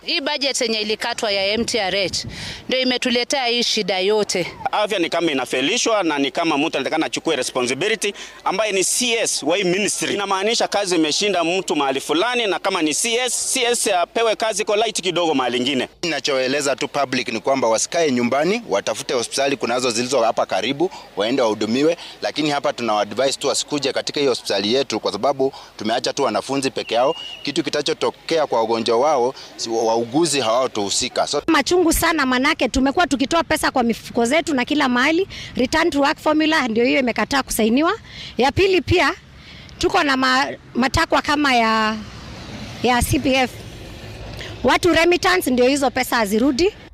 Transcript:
hii budget yenye ilikatwa ya MTRH ndio imetuletea hii shida yote. Afya ni kama inafelishwa na ni kama mtu anatakana achukue responsibility ambaye ni CS wa hii ministry. Inamaanisha kazi imeshinda mtu mahali fulani, na kama ni CS, CS apewe kazi kwa light kidogo mahali ingine. Ninachoeleza tu public ni kwamba wasikae nyumbani, watafute hospitali kunazo zilizo hapa karibu, waende wahudumiwe, lakini hapa tuna advise tu wasikuje katika hiyo hospitali yetu, kwa sababu tumeacha tu wanafunzi peke yao. Kitu kitachotokea kwa ugonjwa wao, wauguzi hawatohusika. So, machungu sana, manake tumekuwa tukitoa pesa kwa mifuko zetu na kila mahali. Return to work formula ndio hiyo imekataa kusainiwa. Ya pili pia tuko na ma, matakwa kama ya, ya CPF watu remittance, ndio hizo pesa hazirudi.